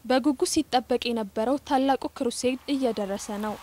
በጉጉት ሲጠበቅ የነበረው ታላቁ ክሩሴድ እየደረሰ ነው።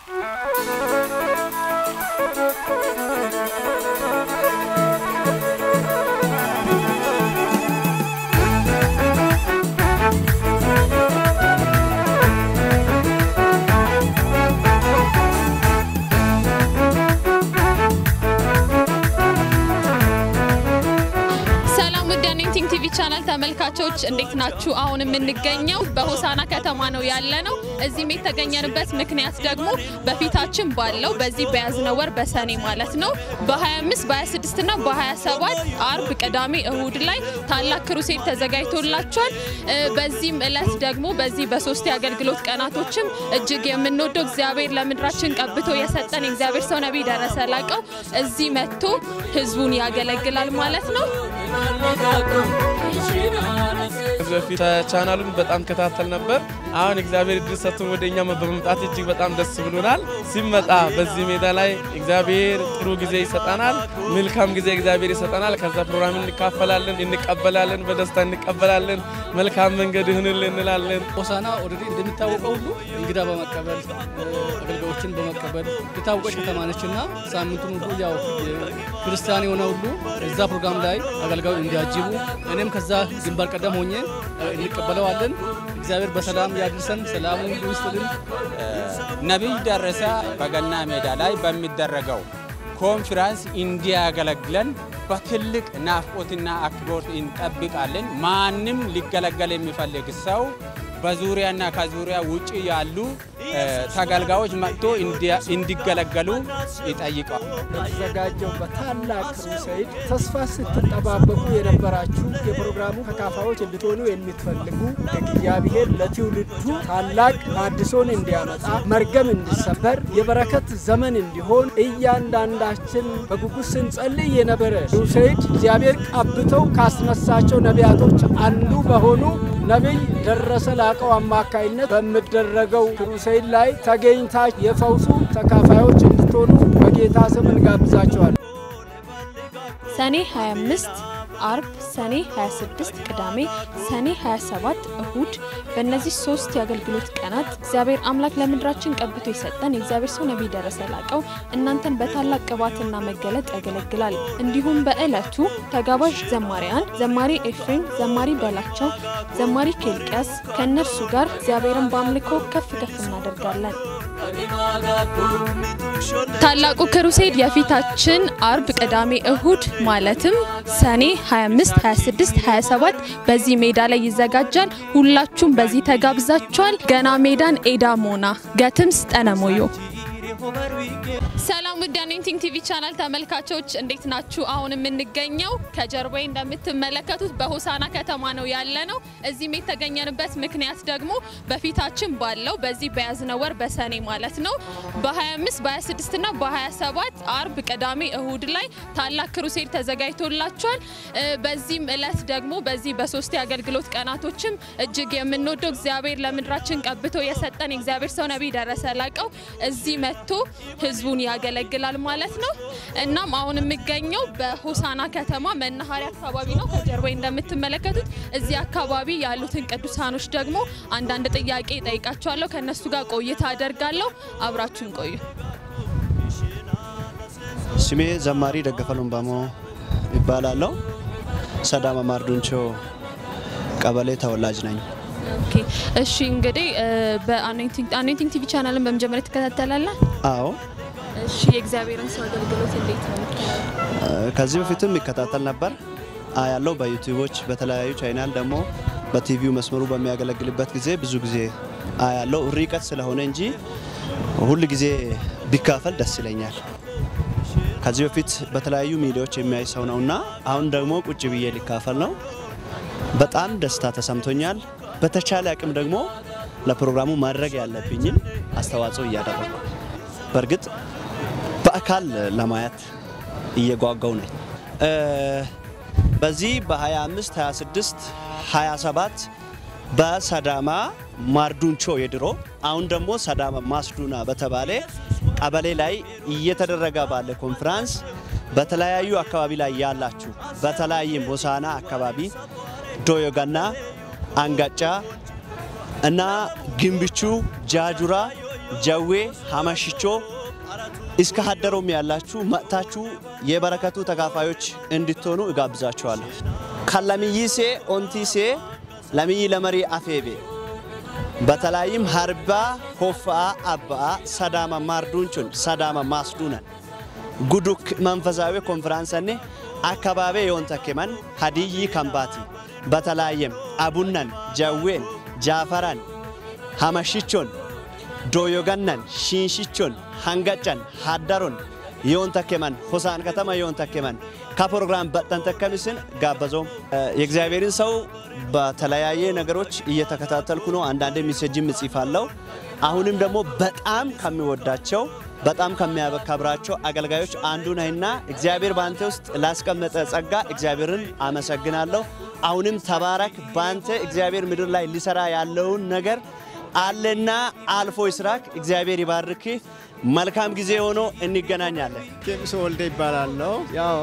ሰላም ውድ የኔቲንግ ቲቪ ቻናል ተመልካቾች እንዴት ናችሁ? አሁን የምንገኘው በሆሳና ከተማ ነው ያለ ነው። እዚህም የተገኘንበት ምክንያት ደግሞ በፊታችን ባለው በዚህ በያዝነው ወር በሰኔ ማለት ነው በ25 በ26 እና በ27 አርብ፣ ቅዳሜ፣ እሁድ ላይ ታላቅ ክሩሴድ ተዘጋጅቶላቸዋል። እ በዚህም እለት ደግሞ በዚህ በሶስት የአገልግሎት ቀናቶችም እጅግ የምንወደው እግዚአብሔር ለምድራችን ቀብቶ የሰጠን የእግዚአብሔር ሰው ነቢይ ደረሰ ላቀው እዚህ መጥቶ ህዝቡን ያገለግላል ማለት ነው። ከዚህ በፊት ቻናሉን በጣም ከታተል ነበር። አሁን እግዚአብሔር እድል ሰጥቶን ወደ እኛ በመምጣት እጅግ በጣም ደስ ብሎናል። ሲመጣ በዚህ ሜዳ ላይ እግዚአብሔር ጥሩ ጊዜ ይሰጠናል፣ መልካም ጊዜ እግዚአብሔር ይሰጠናል። ከዛ ፕሮግራም እንካፈላለን፣ እንቀበላለን፣ በደስታ እንቀበላለን። መልካም መንገድ ይሁንልን እንላለን። ሆሳና ኦልሬዲ እንደሚታወቀው ሁሉ እንግዳ በመቀበል አገልጋዮችን በመቀበል የታወቀች ከተማ ነች እና ሳምንቱን ሁሉ ያው ክርስቲያን የሆነ ሁሉ እዛ ፕሮግራም ላይ አገልጋዩ እንዲያጅቡ እኔም ከዛ ግንባር ቀደም ሆኜ እንቀበለዋለን። እግዚአብሔር በሰላም ያድርሰን፣ ሰላሙ ሁሉ ይስጥልን። ነቢይ ደረሰ በገና ሜዳ ላይ በሚደረገው ኮንፈረንስ እንዲያገለግለን በትልቅ ናፍቆትና አክብሮት እንጠብቃለን። ማንም ሊገለገል የሚፈልግ ሰው በዙሪያና ከዙሪያ ውጭ ያሉ ተገልጋዮች መጥቶ እንዲገለገሉ ይጠይቃል። በተዘጋጀው በታላቅ ክሩሴድ ተስፋ ስትጠባበቁ የነበራችሁ የፕሮግራሙ ተካፋዮች እንድትሆኑ የምትፈልጉ እግዚአብሔር ለትውልዱ ታላቅ አድሶን እንዲያመጣ መርገም እንዲሰበር የበረከት ዘመን እንዲሆን እያንዳንዳችን በጉጉት ስንጸልይ የነበረ ክሩሴድ እግዚአብሔር ቀብተው ካስነሳቸው ነቢያቶች አንዱ በሆኑ ነቢይ ደረሰ ላቀው አማካይነት በሚደረገው ክሩሴድ ላይ ተገኝታ የፈውሱ ተካፋዮች እንድትሆኑ በጌታ ስም እንጋብዛቸዋል። ሰኔ 25 አርብ፣ ሰኔ 26 ቅዳሜ፣ ሰኔ 27 እሁድ በእነዚህ ሶስት የአገልግሎት ቀናት እግዚአብሔር አምላክ ለምድራችን ቀብቶ የሰጠን የእግዚአብሔር ሰው ነቢይ ደረሰ ላቀው እናንተን በታላቅ ቅባትና መገለጥ ያገለግላል። እንዲሁም በዕለቱ ተጋባዥ ዘማሪያን ዘማሪ ኤፍሬም፣ ዘማሪ በላቸው፣ ዘማሪ ኬልቅያስ ከእነርሱ ጋር እግዚአብሔርን በአምልኮ ከፍ ከፍ እናደርጋለን። ታላቁ ክሩሴድ የፊታችን አርብ፣ ቅዳሜ፣ እሁድ ማለትም ሰኔ 25፣ 26፣ 27 በዚህ ሜዳ ላይ ይዘጋጃል። ሁላችሁም በዚህ ተጋብዛችኋል። ገና ሜዳን ኤዳ ሞና ገትምስ ጠነሞዮ ሰላም ውድ የኔቲንግ ቲቪ ቻናል ተመልካቾች እንዴት ናችሁ? አሁን የምንገኘው ከጀርባዬ እንደምትመለከቱት በሆሳና ከተማ ነው ያለ ነው። እዚህም የተገኘንበት ምክንያት ደግሞ በፊታችን ባለው በዚህ በያዝነው ወር በሰኔ ማለት ነው በ25 በ26 እና በ27 አርብ፣ ቅዳሜ፣ እሁድ ላይ ታላቅ ክሩሴድ ተዘጋጅቶላቸዋል። በዚህም እለት ደግሞ በዚህ በሶስት የአገልግሎት ቀናቶችም እጅግ የምንወደው እግዚአብሔር ለምድራችን ቀብቶ የሰጠን የእግዚአብሔር ሰው ነቢይ ደረሰ ላቀው እዚህ መጥቶ ህዝቡን ያገለግላል ማለት ነው። እናም አሁን የሚገኘው በሆሳና ከተማ መናኸሪያ አካባቢ ነው። ከጀርባዬ እንደምትመለከቱት እዚህ አካባቢ ያሉትን ቅዱሳኖች ደግሞ አንዳንድ ጥያቄ ጠይቃቸዋለሁ። ከእነሱ ጋር ቆይታ አደርጋለሁ። አብራችሁን ቆዩ። ስሜ ዘማሪ ደገፈ ሎምባሞ ይባላለሁ። ሰዳማ ማርዱንቾ ቀበሌ ተወላጅ ነኝ። ኦኬ እሺ፣ እንግዲህ በአኖይንቲንግ ቲቪ ቻናልን በመጀመሪያ ትከታተላለህ? አዎ እሺ፣ የእግዚአብሔርን ሰው አገልግሎት እንዴት ነው የምታየው? ከዚህ በፊትም ይከታተል ነበር ያለው በዩቲዩቦች በተለያዩ ቻይናል ደግሞ በቲቪው መስመሩ በሚያገለግልበት ጊዜ ብዙ ጊዜ ያለው ርቀት ስለሆነ እንጂ ሁል ጊዜ ቢካፈል ደስ ይለኛል። ከዚህ በፊት በተለያዩ ሚዲያዎች የሚያይ ሰው ነውና አሁን ደግሞ ቁጭ ብዬ ሊካፈል ነው። በጣም ደስታ ተሰምቶኛል። በተቻለ አቅም ደግሞ ለፕሮግራሙ ማድረግ ያለብኝን አስተዋጽኦ እያደረግኩ በእርግጥ በአካል ለማየት እየጓጓው ነኝ። በዚህ በ25 26 27 በሰዳማ ማርዱንቾ የድሮ አሁን ደግሞ ሰዳማ ማስዱና በተባለ ቀበሌ ላይ እየተደረገ ባለ ኮንፍራንስ በተለያዩ አካባቢ ላይ ያላችሁ በተለያይም ሆሳና አካባቢ ዶዮጋና፣ አንጋጫ፣ እና ግንብቹ፣ ጃጁራ፣ ጀዌ፣ ሀመሽቾ እስከ ሀደሮም ያላችሁ መጥታችሁ የበረከቱ ተካፋዮች እንድትሆኑ እጋብዛችኋለሁ። ከለምይሴ ኦንቲሴ ለምይ ለመሪ አፌቤ በተለይም ሀርባ ሆፋአ አባአ ሰዳመ ማርዱንቹን ሰዳመ ማስዱነን ጉዱክ መንፈሳዊ ኮንፈራንሰኔ አካባቢ የወንተኬመን ሀዲይ ከምባቲ በተለያየም አቡነን ጀዌን ጃፈራን ሀመሽቾን ዶዮገነን ሽንሽቾን ሀንገጨን ሀደሮን የሆን ተኬመን ሆሳን ከተማ የሆን ተኬመን ከፕሮግራም በጠን ተከምስን ጋበዞም የእግዚአብሔርን ሰው በተለያየ ነገሮች እየተከታተልኩ ነው። አንዳንድ ሜሴጅም እጽፋለሁ። አሁንም ደግሞ በጣም ከሚወዳቸው በጣም ከሚያከብራቸው አገልጋዮች አንዱ ነህና እግዚአብሔር በአንተ ውስጥ ላስቀመጠ ጸጋ እግዚአብሔርን አመሰግናለሁ። አሁንም ተባረክ። በአንተ እግዚአብሔር ምድር ላይ ሊሰራ ያለውን ነገር አለና አልፎ ይስራክ። እግዚአብሔር ይባርክ። መልካም ጊዜ ሆኖ እንገናኛለን። ኬሚሶ ወልደ ይባላለሁ። ያው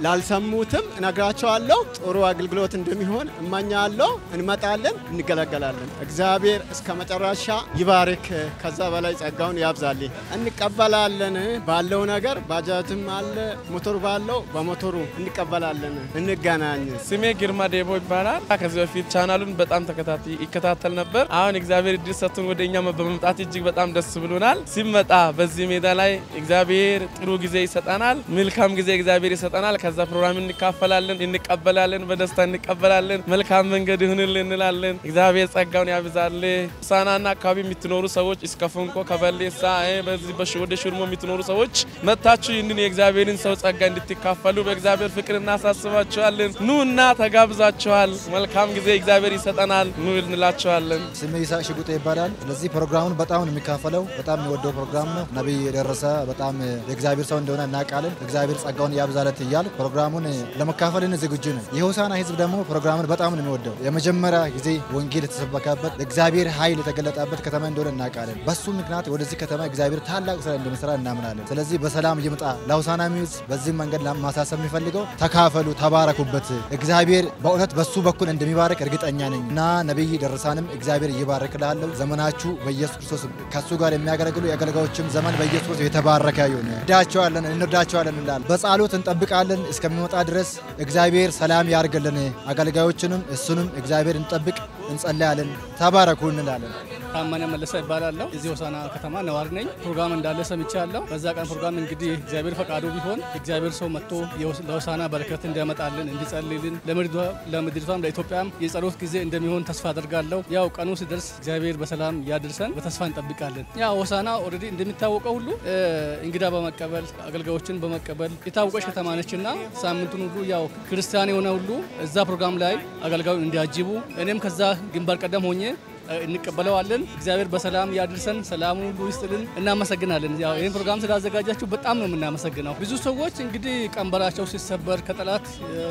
ላልሰሙትም እነግራቸዋለሁ። ጥሩ አገልግሎት እንደሚሆን እመኛለሁ። እንመጣለን፣ እንገለገላለን። እግዚአብሔር እስከ መጨረሻ ይባርክ፣ ከዛ በላይ ጸጋውን ያብዛልኝ። እንቀበላለን ባለው ነገር ባጃጅም አለ ሞቶር ባለው በሞቶሩ እንቀበላለን። እንገናኝ። ስሜ ግርማ ዴቦ ይባላል። ከዚህ በፊት ቻናሉን በጣም ተከታታይ ይከታተል ነበር። አሁን እግዚአብሔር እድል ሰጥቶን ወደ እኛ በመምጣት እጅግ በጣም ደስ ብሎናል። ሲመጣ በዚህ ሜዳ ላይ እግዚአብሔር ጥሩ ጊዜ ይሰጠናል፣ መልካም ጊዜ እግዚአብሔር ይሰጠናል። ከዛ ፕሮግራም እንካፈላለን፣ እንቀበላለን፣ በደስታ እንቀበላለን። መልካም መንገድ ይሁንልን እንላለን። እግዚአብሔር ጸጋውን ያብዛል። ሳናና አካባቢ የምትኖሩ ሰዎች እስከ ፎንቆ ከበሌሳ በዚህ በሽ ወደ ሽርሞ የምትኖሩ ሰዎች መታችሁ ይህንን የእግዚአብሔርን ሰው ጸጋ እንድትካፈሉ በእግዚአብሔር ፍቅር እናሳስባችኋለን። ኑ እና ተጋብዛችኋል። መልካም ጊዜ እግዚአብሔር ይሰጠናል። ኑ እንላችኋለን። ስሜ ይስሐቅ ሽጉጤ ይባላል። ስለዚህ ፕሮግራሙን በጣም ነው የሚካፈለው። በጣም የሚወደው ፕሮግራም ነው። ነቢይ የደረሰ በጣም የእግዚአብሔር ሰው እንደሆነ እናውቃለን። እግዚአብሔር ጸጋውን ያብዛለት እያል ፕሮግራሙን ለመካፈልን ዝግጁ ነን። የሆሳና ሕዝብ ደግሞ ፕሮግራሙን በጣም ነው የሚወደው። የመጀመሪያ ጊዜ ወንጌል የተሰበከበት እግዚአብሔር ኃይል የተገለጠበት ከተማ እንደሆነ እናውቃለን። በሱ ምክንያት ወደዚህ ከተማ እግዚአብሔር ታላቅ ስራ እንደሚሰራ እናምናለን። ስለዚህ በሰላም ይምጣ። ለሆሳና ሚዝ በዚህ መንገድ ማሳሰብ የሚፈልገው ተካፈሉ፣ ተባረኩበት። እግዚአብሔር በእውነት በሱ በኩል እንደሚባረክ እርግጠኛ ነኝ እና ነቢይ ደረሳንም እግዚአብሔር ይባርክላለሁ። ዘመናችሁ በኢየሱስ ክርስቶስ ከሱ ጋር የሚያገለግሉ የአገልጋዮችም ዘመን በኢየሱስ ክርስቶስ የተባረከ ይሁን። እንወዳቸዋለን እንወዳቸዋለን እንላለን። በጸሎት እንጠብቃለን እስከሚመጣ ድረስ እግዚአብሔር ሰላም ያርግልን። አገልጋዮችንም እሱንም እግዚአብሔር እንጠብቅ እንጸለያለን። ተባረኩ እንላለን። ታመነ መለሰ ይባላለሁ። እዚህ ሆሳና ከተማ ነዋሪ ነኝ። ፕሮግራም እንዳለ ሰምቻለሁ። በዛ ቀን ፕሮግራም እንግዲህ እግዚአብሔር ፈቃዱ ቢሆን እግዚአብሔር ሰው መጥቶ ለሆሳና በረከት እንዲያመጣልን እንዲጸልይልን፣ ለምድሪቷም ለኢትዮጵያም የጸሎት ጊዜ እንደሚሆን ተስፋ አደርጋለሁ። ያው ቀኑ ሲደርስ እግዚአብሔር በሰላም ያድርሰን በተስፋ እንጠብቃለን። ያው ሆሳና ኦልሬዲ እንደሚታወቀው ሁሉ እንግዳ በመቀበል አገልጋዮችን በመቀበል የታወቀች ከተማ ነችና ሳምንቱን ሁሉ ያው ክርስቲያን የሆነ ሁሉ እዛ ፕሮግራም ላይ አገልጋዩን እንዲያጅቡ እኔም ከዛ ግንባር ቀደም ሆኜ እንቀበለዋለን። እግዚአብሔር በሰላም ያድርሰን፣ ሰላሙን ሁሉ ይስጥልን። እናመሰግናለን። ያው ይህን ፕሮግራም ስላዘጋጃችሁ በጣም ነው የምናመሰግነው። ብዙ ሰዎች እንግዲህ ቀንበራቸው ሲሰበር ከጠላት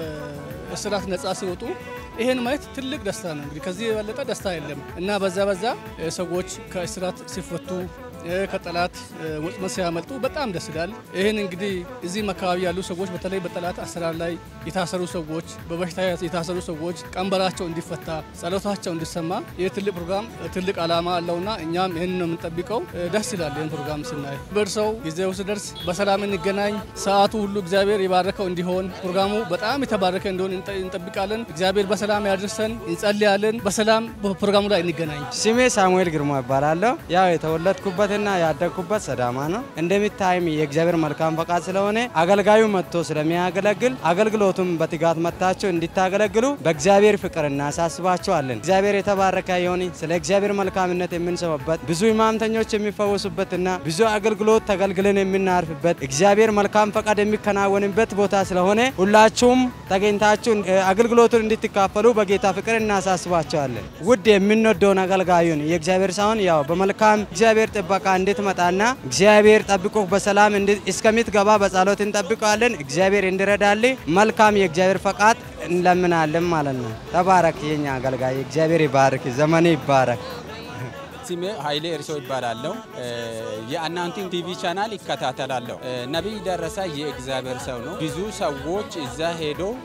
እስራት ነጻ ሲወጡ ይሄን ማየት ትልቅ ደስታ ነው። እንግዲህ ከዚህ የበለጠ ደስታ የለም እና በዛ በዛ ሰዎች ከእስራት ሲፈቱ ከጠላት ወጥመድ ሲያመልጡ በጣም ደስ ይላል። ይህን እንግዲህ እዚህም አካባቢ ያሉ ሰዎች በተለይ በጠላት አሰራር ላይ የታሰሩ ሰዎች፣ በበሽታ የታሰሩ ሰዎች ቀንበራቸው እንዲፈታ፣ ጸሎታቸው እንዲሰማ ይህ ትልቅ ፕሮግራም ትልቅ ዓላማ አለውና እኛም ይህን ነው የምንጠብቀው። ደስ ይላል ይህን ፕሮግራም ስናይ። በእርሰው ጊዜው ሲደርስ በሰላም እንገናኝ። ሰዓቱ ሁሉ እግዚአብሔር የባረከው እንዲሆን ፕሮግራሙ በጣም የተባረከ እንዲሆን እንጠብቃለን። እግዚአብሔር በሰላም ያድርሰን፣ እንጸልያለን። በሰላም ፕሮግራሙ ላይ እንገናኝ። ስሜ ሳሙኤል ግርማ ይባላለሁ። ያው የተወለድኩበትና ያደግኩበት ሰዳማ ነው። እንደሚታይም የእግዚአብሔር መልካም ፈቃድ ስለሆነ አገልጋዩ መጥቶ ስለሚያገለግል አገልግሎቱም በትጋት መጥታችሁ እንዲታገለግሉ በእግዚአብሔር ፍቅር እናሳስባቸዋለን። እግዚአብሔር የተባረከ ይሁን። ስለ እግዚአብሔር መልካምነት የምንሰማበት ብዙ ሕማምተኞች የሚፈወሱበትና ብዙ አገልግሎት ተገልግለን የምናርፍበት እግዚአብሔር መልካም ፈቃድ የሚከናወንበት ቦታ ስለሆነ ሁላችሁም ተገኝታችሁ አገልግሎቱን እንድትካፈሉ በጌታ ፍቅር እናሳስባቸዋለን። ውድ የምንወደውን አገልጋዩን የእግዚአብሔር ሳይሆን ያው በመልካም እግዚአብሔር ጥበቃ እንድትመጣና እግዚአብሔር ጠብቆ በሰላም እስከምትገባ በጸሎት እንጠብቀዋለን። እግዚአብሔር እንዲረዳል መልካም የእግዚአብሔር ፈቃድ እንለምናለን ማለት ነው። ተባረክ የኛ አገልጋይ፣ እግዚአብሔር ይባርክ፣ ዘመን ይባረክ። ስሜ ኃይሌ እርሶ ይባላለሁ። የአናውንቲንግ ቲቪ ቻናል ይከታተላለሁ። ነቢይ ደረሰ የእግዚአብሔር ሰው ነው። ብዙ ሰዎች እዛ ሄዶ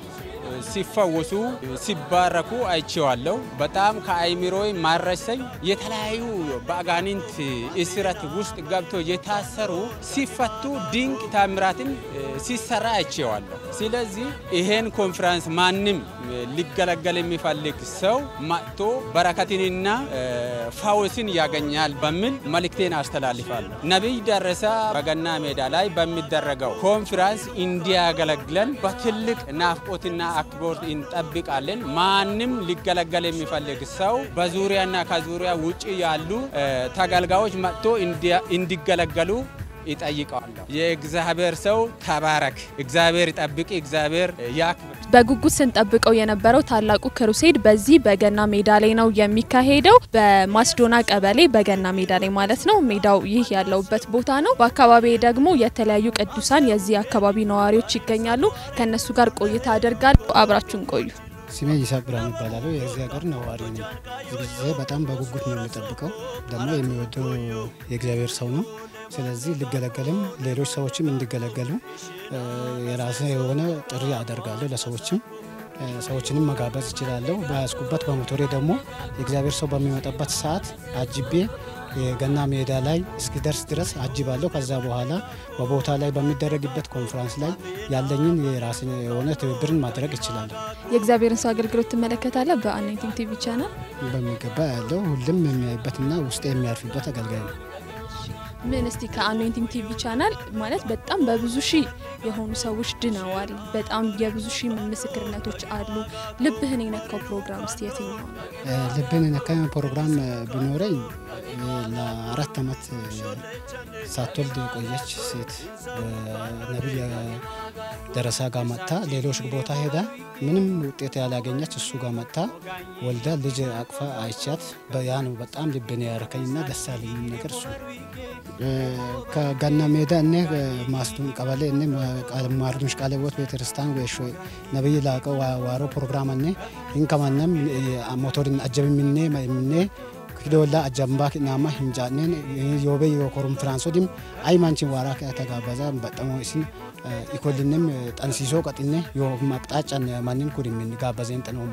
ሲፈወሱ ሲባረኩ አይቼዋለሁ። በጣም ከአይምሮ ማረሰኝ የተለያዩ በአጋንንት እስረት ውስጥ ገብቶ የታሰሩ ሲፈቱ ድንቅ ታምራትን ሲሰራ አይቼዋለሁ። ስለዚህ ይሄን ኮንፈረንስ ማንም ሊገለገል የሚፈልግ ሰው መጥቶ በረከትንና ፈውስን ያገኛል በሚል መልእክቴን አስተላልፋለሁ። ነቢይ ደረሰ በገና ሜዳ ላይ በሚደረገው ኮንፈረንስ እንዲያገለግለን በትልቅ ናፍቆትና አክብሮት እንጠብቃለን። ማንም ሊገለገል የሚፈልግ ሰው በዙሪያና ከዙሪያ ውጭ ያሉ ተገልጋዮች መጥቶ እንዲገለገሉ ይጠይቀዋለሁ። የእግዚአብሔር ሰው ተባረክ፣ እግዚአብሔር ይጠብቅ፣ እግዚአብሔር ያክብር። በጉጉት ስንጠብቀው የነበረው ታላቁ ክሩሴድ በዚህ በገና ሜዳ ላይ ነው የሚካሄደው። በማስዶና ቀበሌ በገና ሜዳ ላይ ማለት ነው። ሜዳው ይህ ያለውበት ቦታ ነው። በአካባቢ ደግሞ የተለያዩ ቅዱሳን የዚህ አካባቢ ነዋሪዎች ይገኛሉ። ከእነሱ ጋር ቆይታ አደርጋለሁ። አብራችሁን ቆዩ። ስሜ ይስሐቅ ብርሃን ይባላሉ። የዚህ ሀገር ነዋሪ ነኝ። ብዙ ጊዜ በጣም በጉጉት ነው የሚጠብቀው። ደግሞ የሚወደው የእግዚአብሔር ሰው ነው። ስለዚህ ልገለገልም ሌሎች ሰዎችም እንዲገለገሉ የራሴ የሆነ ጥሪ አደርጋለሁ። ለሰዎችም ሰዎችንም መጋበዝ እችላለሁ። በያዝኩበት በሞቶሬ ደግሞ የእግዚአብሔር ሰው በሚመጣበት ሰዓት አጅቤ የገና ሜዳ ላይ እስኪደርስ ድረስ አጅባለሁ። ከዛ በኋላ በቦታ ላይ በሚደረግበት ኮንፈረንስ ላይ ያለኝን የራስ የሆነ ትብብርን ማድረግ እችላለሁ። የእግዚአብሔርን ሰው አገልግሎት ትመለከታለህ? በአናይቲንግ ቲቪ ቻናል በሚገባ ያለው ሁሉም የሚያይበትና ውስጥ የሚያርፍበት አገልጋይ ነው። ምን እስቲ ከአኖይንቲንግ ቲቪ ቻናል ማለት በጣም በብዙ ሺህ የሆኑ ሰዎች ድነዋል። በጣም የብዙ ሺህ ምስክርነቶች አሉ። ልብህን የነካው ፕሮግራም እስቲ የትኛው ነው? ልብን የነካ ፕሮግራም ቢኖረኝ ለአራት ዓመት ሳትወልድ የቆየች ሴት ነቢይ ደረሳ ጋር መጥታ ሌሎች ቦታ ሄዳ ምንም ውጤት ያላገኘች እሱ ጋር መጥታ ወልዳ ልጅ አቅፋ አይቻት ያ ነው በጣም ልብን ያረከኝና ደስ ያለኝ ነገር እሱ ከገና ሜዳ እኔ ማስቱን ቀበሌ እኔ ማርዱሽ ቃለ ሕይወት ቤተክርስቲያን ወሾ ነብይ ላቀው ዋሮ ፕሮግራም እኔ ኢንከማነም ሞቶርን አጀብ ምኔ ምኔ ክዶላ አጀምባ ናማ ሂንጃኔን ዮቤ ኮንፈራንሶ ዲም አይ ማንቺን ዋራ ተጋበዛ በጠሞ እስን ኢኮልንም ጠንሲሶ ቀጥኔ ዮ ማቅጣጫን ማንን ኩድምን ጋበዘን ጠኖሞ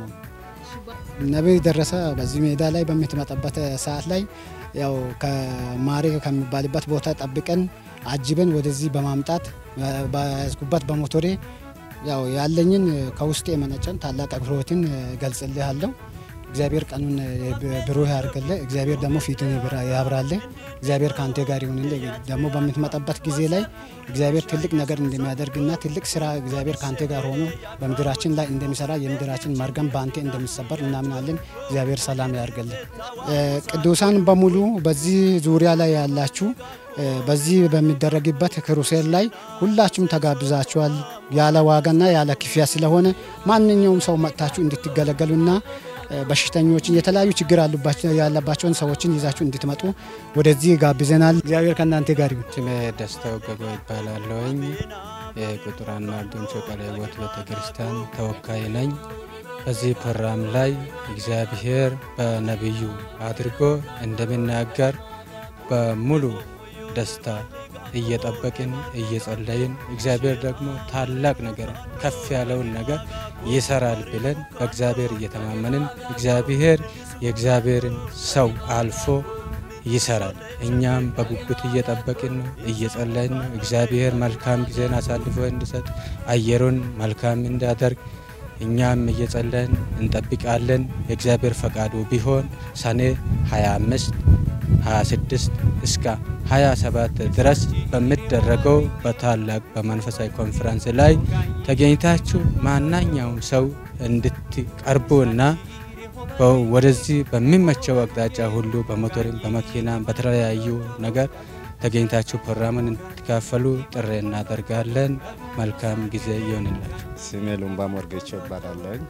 ነቢይ ደረሰ በዚህ ሜዳ ላይ በምትመጣበት ሰዓት ላይ ያው ከማሬ ከሚባልበት ቦታ ጠብቀን አጅበን ወደዚህ በማምጣት በያዝኩበት በሞቶሬ ያው ያለኝን ከውስጥ የመነጨን ታላቅ አክብሮትን ገልጽልሃለሁ። እግዚአብሔር ቀኑን ብሩህ ያርግልህ። እግዚአብሔር ደግሞ ፊቱን ያብራልህ። እግዚአብሔር ከአንተ ጋር ይሁንልህ። ደግሞ በምትመጣበት ጊዜ ላይ እግዚአብሔር ትልቅ ነገር እንደሚያደርግና ትልቅ ስራ እግዚአብሔር ከአንተ ጋር ሆኖ በምድራችን ላይ እንደሚሰራ የምድራችን መርገም በአንተ እንደሚሰበር እናምናለን። እግዚአብሔር ሰላም ያርግልህ። ቅዱሳን በሙሉ በዚህ ዙሪያ ላይ ያላችሁ በዚህ በሚደረግበት ክሩሴድ ላይ ሁላችሁም ተጋብዛችኋል። ያለ ዋጋና ያለ ክፍያ ስለሆነ ማንኛውም ሰው መጥታችሁ እንድትገለገሉና በሽተኞችን የተለያዩ ችግር ያለባቸውን ሰዎችን ይዛችሁ እንድትመጡ ወደዚህ ጋብዘናል። እግዚአብሔር ከእናንተ ጋር ይሁን። ስሜ ደስታው ገጎ ይባላለሁኝ። የቁጥር አንድ ማርዶንቾ ቃለ ሕይወት ቤተ ክርስቲያን ተወካይ ነኝ። በዚህ ፕሮግራም ላይ እግዚአብሔር በነቢዩ አድርጎ እንደሚናገር በሙሉ ደስታ እየጠበቅን እየጸለይን እግዚአብሔር ደግሞ ታላቅ ነገር ከፍ ያለውን ነገር ይሰራል ብለን በእግዚአብሔር እየተማመንን እግዚአብሔር የእግዚአብሔርን ሰው አልፎ ይሰራል። እኛም በጉጉት እየጠበቅን ነው፣ እየጸለይን ነው። እግዚአብሔር መልካም ጊዜን አሳልፎ እንዲሰጥ አየሩን መልካም እንዲያደርግ እኛም እየጸለይን እንጠብቃለን። የእግዚአብሔር ፈቃዱ ቢሆን ሰኔ 25 26 እስከ 27 ድረስ በሚደረገው በታላቅ በመንፈሳዊ ኮንፈረንስ ላይ ተገኝታችሁ ማናኛውም ሰው እንድትቀርቡና ወደዚህ በሚመቸው አቅጣጫ ሁሉ በሞተርም በመኪናም በተለያዩ ነገር ተገኝታችሁ ፕሮግራምን እንድትካፈሉ ጥሪ እናደርጋለን። መልካም ጊዜ ይሆንላችሁ። ስሜ ሉምባ ሞርጌቾ ይባላለኝ።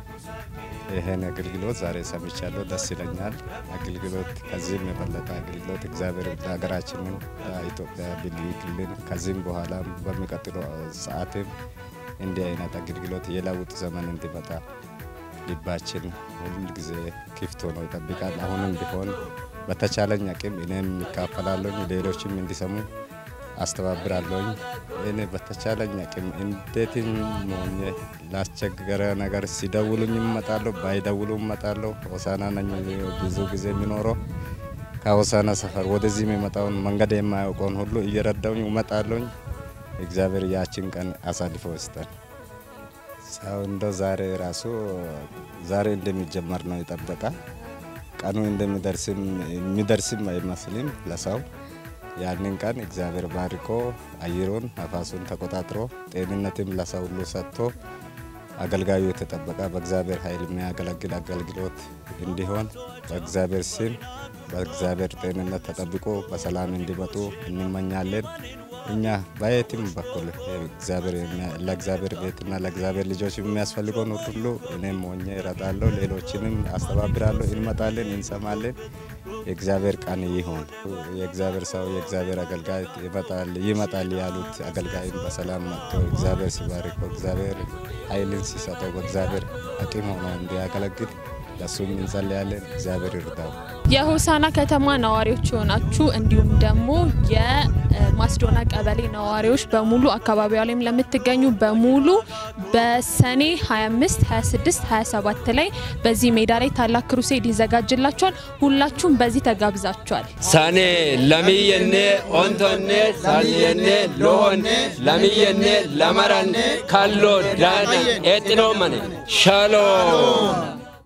ይህን አገልግሎት ዛሬ ሰምቻለሁ፣ ደስ ይለኛል። አገልግሎት ከዚህም የበለጠ አገልግሎት እግዚአብሔር ለሀገራችንን ለኢትዮጵያ ቢልክልን ከዚህም በኋላ በሚቀጥለው ሰዓትም እንዲህ አይነት አገልግሎት የለውጥ ዘመን እንዲመጣ ልባችን ሁል ጊዜ ክፍት ሆኖ ይጠብቃል። አሁንም ቢሆን በተቻለኝ አቅም እኔም ይካፈላለሁ፣ ሌሎችም እንዲሰሙ አስተባብራለሁኝ። እኔ በተቻለኝ አቅም እንዴትም ሆኜ ላስቸገረ ነገር ሲደውሉኝ እመጣለሁ፣ ባይደውሉ እመጣለሁ። ሆሳና ነኝ ብዙ ጊዜ የሚኖረው ከሆሳና ሰፈር ወደዚህ የሚመጣውን መንገድ የማያውቀውን ሁሉ እየረዳውኝ እመጣለሁኝ። እግዚአብሔር ያችን ቀን አሳልፎ ይስጠን። ሰው እንደው ዛሬ ራሱ ዛሬ እንደሚጀመር ነው የጠበቀ ቀኑ እንደሚደርስም የሚደርስም አይመስልም ለሰው ያንን ቀን እግዚአብሔር ባርኮ አየሩን ነፋሱን ተቆጣጥሮ ጤንነትም ለሰው ሁሉ ሰጥቶ አገልጋዩ የተጠበቀ በእግዚአብሔር ኃይል የሚያገለግል አገልግሎት እንዲሆን በእግዚአብሔር ስም በእግዚአብሔር ጤንነት ተጠብቆ በሰላም እንዲመጡ እንመኛለን። እኛ በየትም በኩል እግዚአብሔር ለእግዚአብሔር ቤትና ለእግዚአብሔር ልጆች የሚያስፈልገውን ሁሉ እኔም ሆኜ እረዳለሁ፣ ሌሎችንም አስተባብራለሁ። እንመጣለን፣ እንሰማለን። የእግዚአብሔር ቀን ይሆን። የእግዚአብሔር ሰው የእግዚአብሔር አገልጋይ ይመጣል ይመጣል ያሉት አገልጋይም በሰላም መጥቶ እግዚአብሔር ሲባርከው እግዚአብሔር ኃይልን ሲሰጠው በእግዚአብሔር አቅም ሆኖ እንዲያገለግል ለእሱም እንጸልያለን። እግዚአብሔር ይርዳው። የሆሳና ከተማ ነዋሪዎች የሆናችሁ እንዲሁም ደግሞ የማስዶና ቀበሌ ነዋሪዎች በሙሉ አካባቢዋ ላይም ለምትገኙ በሙሉ በሰኔ 25፣ 26፣ 27 ላይ በዚህ ሜዳ ላይ ታላቅ ክሩሴድ ይዘጋጅላችኋል። ሁላችሁም በዚህ ተጋብዛችኋል። ሰኔ ለሚየኔ ኦንቶኔ ሳልየኔ ሎሆን ለሚየኔ ለመረን ካሎ ዳነ ኤጥኖ መነ ሻሎም